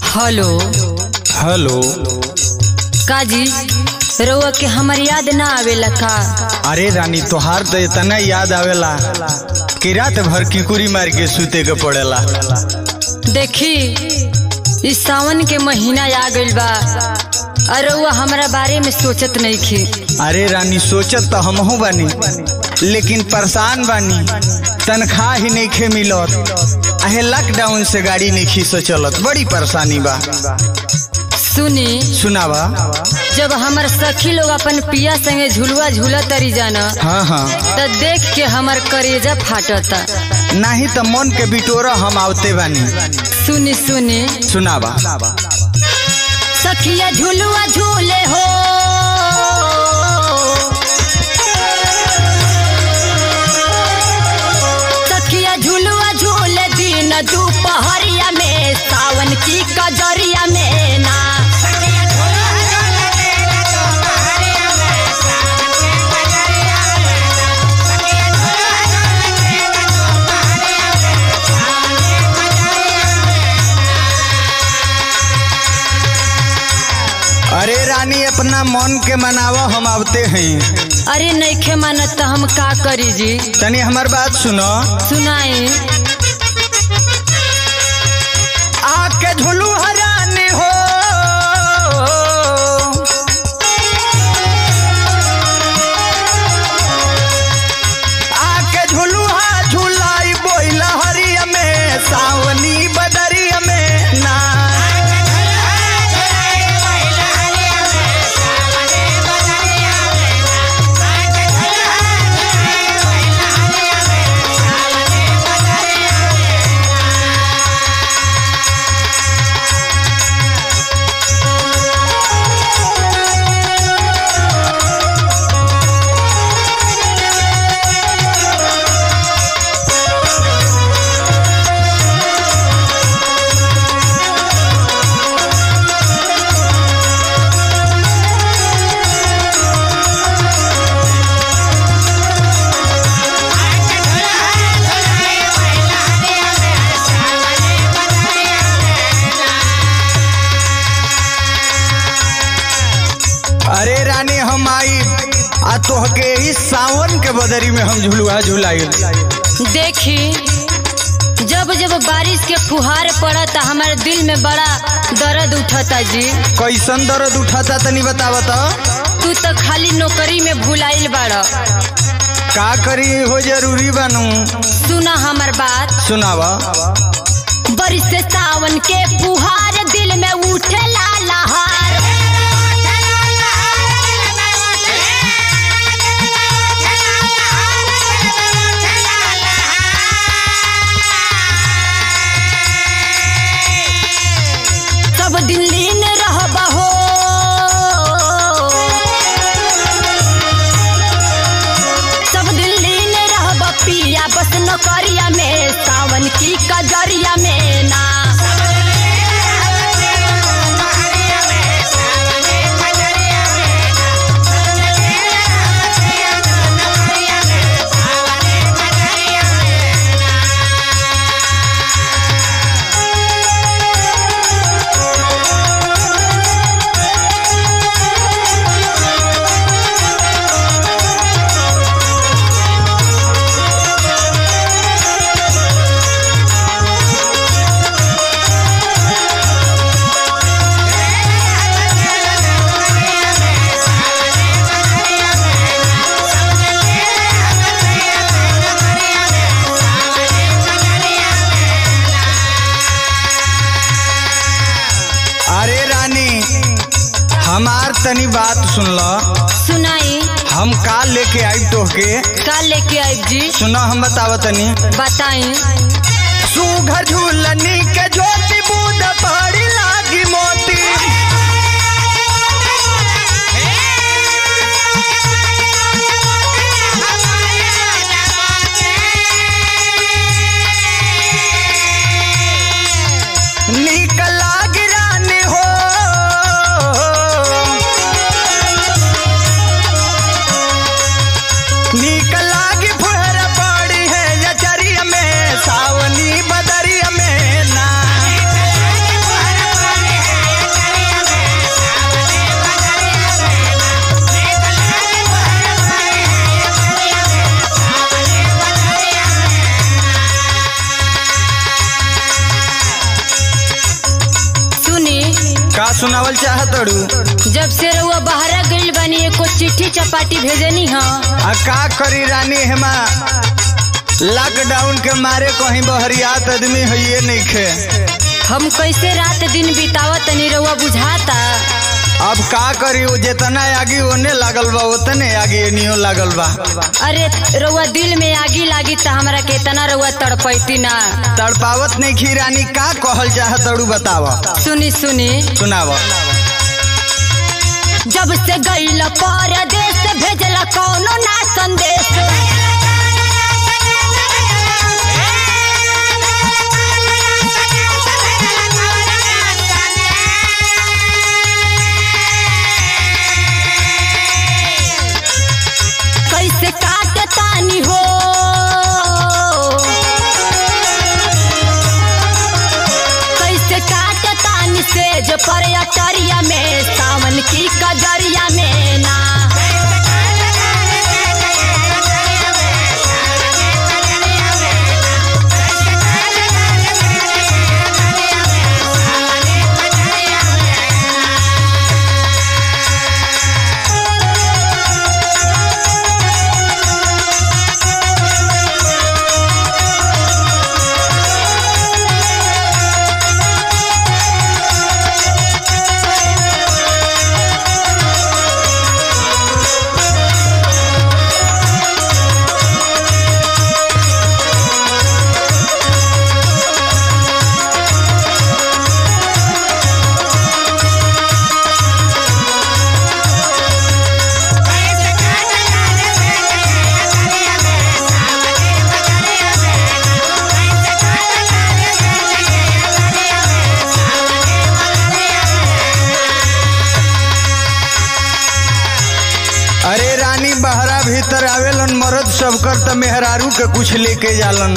hello hello काजी रउआ के हमर याद ना आवेला का अरे रानी तोहार तो इतना याद आवेला कि रात भर किकुरी मार के सूते के पड़ेला देखी इस सावन के महीना आ गइल बा और रउआ हमरा बारे में सोचत नहीं खे अरे रानी सोचत तो हमहू बानी लेकिन परेशान बानी तनख्वाह ही नहीं खे मिलत अहे लॉकडाउन से गाड़ी नहीं खींच चलत बड़ी परेशानी बा सुनी सुनावा जब हमर सखी लोग अपन पिया संगे झुलुआ झूला तरी जाना हाँ हाँ त देख के हमर करेजा फाटता नहीं तो मन के बिटोरा हम आवते बानी सुनी सुनी सुनावा सखिया झुलुआ झूले हो सखिया झुलुआ झूले दिन दोपहरिया में सावन की कजरिया में ना अरे रानी अपना मन के मनावा हम आवते हैं अरे नईखे मानत त हम का करी जी तनी हमार बात सुनो सुनाई आके झुलू हरानी हो आके झुलू हा झुलाई बोइला हरिया में सावनी बदरिया में ना अरे रानी हम आई आ तोहके इस सावन के बदरी में हम झुलुआ झुलाई देखी जब जब बारिश के फुहार पड़ता हमारे दिल में बड़ा दर्द उठता जी कैसन दर्द उठाता तनी बतावा तो तू तो खाली नौकरी में भुलाइल बाड़ का करी हो जरूरी बनू सुना हमर बात सुनावा बारिश से सावन के फुहार दिल में उठे ला लहार सब दिन लीन रहबा हो सब दिन लीन रहबा पिया बस नौकरिया में सावन की कजरिया में ना अरे रानी हमार तनी बात सुन ल सुनाई हम का लेके आई तोहके का लेके आई जी सुना हम बतावा तनी बताई सुघर झूलनी के ज्योति बूंद पड़ी लागी मोती नीक लागी रानी हो नीक लागी फुहर पड़ी है यचरिया में सावनी बदरिया में ना सुनावल चाहतड़ू जब से रउआ बहरा गइल बानी एको चिट्ठी चपाटी भेजनी ह आ का करी रानी हेमा लॉकडाउन के मारे कहीं बहरियात आदमी है नहीं खे हम कैसे रात दिन बितावत तनी रउआ बुझाता अब का करी वो जितना आगी ओने लागल बा उतने आगी एनियो लागल बा अरे रउआ दिल में आगी लागी त हमरा के इतना रउआ तड़पैती ना तड़पावत नहीं खी रानी का कहल चाहतड़ू बताव सुनी सुनी सुनाव जब से गइल परदेश भेजला कौनो ना संदेश कैसे काट तानी हो कैसे काट तानी से जो पर अटरिया में सावन की कजरिया में ना अरे रानी बहरा भीतर आवेलन मरद सबकर त मेहरारू के कुछ लेके जालन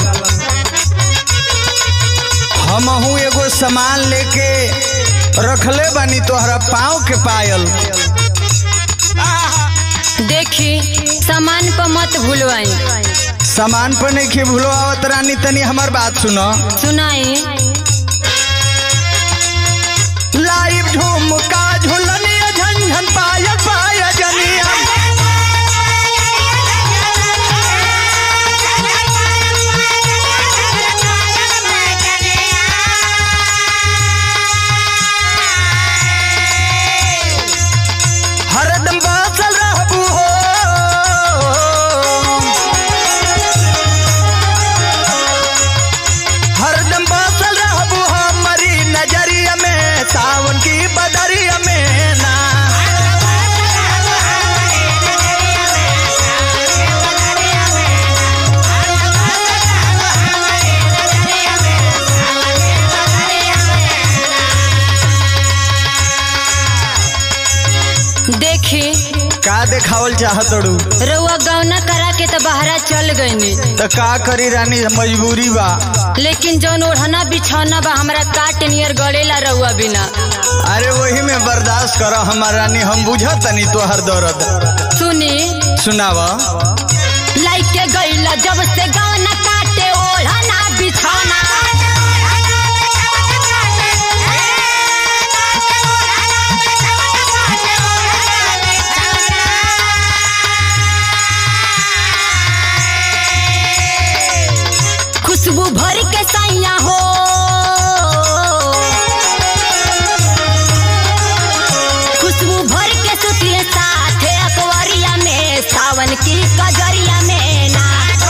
हमहू एगो सामान लेके रखले बानी तोहरा पाँव के पायल देखी सामान पर मत भूलवाई सामान पर नहीं खे भूलो आवत रानी तनी हमार बात सुनो सुनाई लाइव झुमका झुलनिया झंझन पायल पाया जनिया हरदम बासल रहबू हो हरदम बासल रहबू हमारी नजरिया में सावन की बदरिया में ना देखी का देखावल चाहतड़ू रउआ गौना करा के तो बहरा चल गईनी तो का करी रानी मजबूरी बा लेकिन जौन ओढ़ना बिछौना बा हमरा काट नियर गड़ेला रउआ बिना अरे वही में बर्दाश्त करो हमार रानी हम बुझा तनी तोहर दर्द सुनी सुनावा लाइके गईला जब से गौना काटे ओढ़ना बिछौना खुशबू भर के सैया हो खुशबू भर के सुतिए साथे अकवरिया में सावन की कजरिया में ना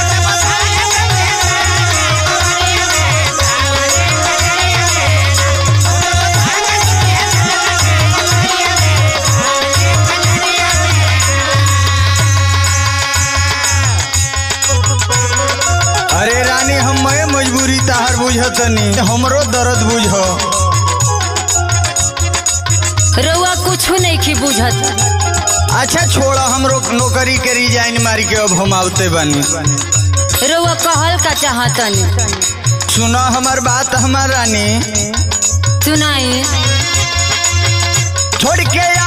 अरे रानी हम मैं मजबूरी ताहर बुझतनी हमरो दर्द बुझ रउआ कुछ नहीं की बुझत अच्छा छोड़ हमरो नौकरी के रिजाइन मारी के अब हम आवते बानी रउआ कहल का चाहतनी सुनो हमार बात हमार रानी सुनाई छोड़ के